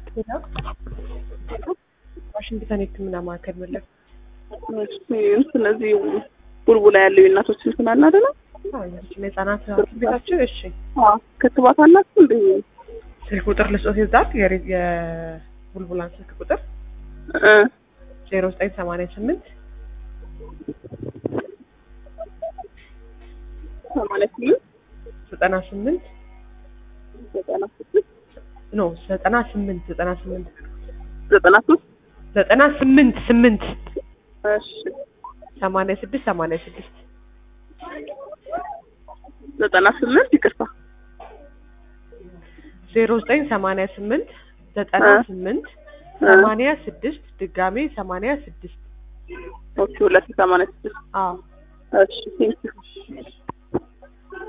ሌላ ዋሽንግተን የህክምና ማዕከል መለስ ስለዚህ ቡልቡላ ያለው የእናቶች እንትን አለ አይደለ? የህጻናት ሐኪም ቤታችን እሺ ክትባት አላችሁ እንዴ? ስልክ ቁጥር ልስጦት ይዛል የቡልቡላን ስልክ ቁጥር እ ዜሮ ዘጠኝ ሰማንያ ስምንት ሰማንያ ስምንት ዘጠና ስምንት ዘጠና ስድስት ኖ ዘጠና ስምንት ዘጠና ስምንት ዘጠና ሶስት ዘጠና ስምንት ስምንት እሺ ሰማንያ ስድስት ሰማንያ ስድስት ዘጠና ስምንት ይቅርታ ዜሮ ዘጠኝ ሰማንያ ስምንት ዘጠና እ ስምንት እ ሰማንያ ስድስት ድጋሜ ሰማንያ ስድስት ኦኬ ሁለት ሰማንያ ስድስት አዎ እሺ ቴንኪው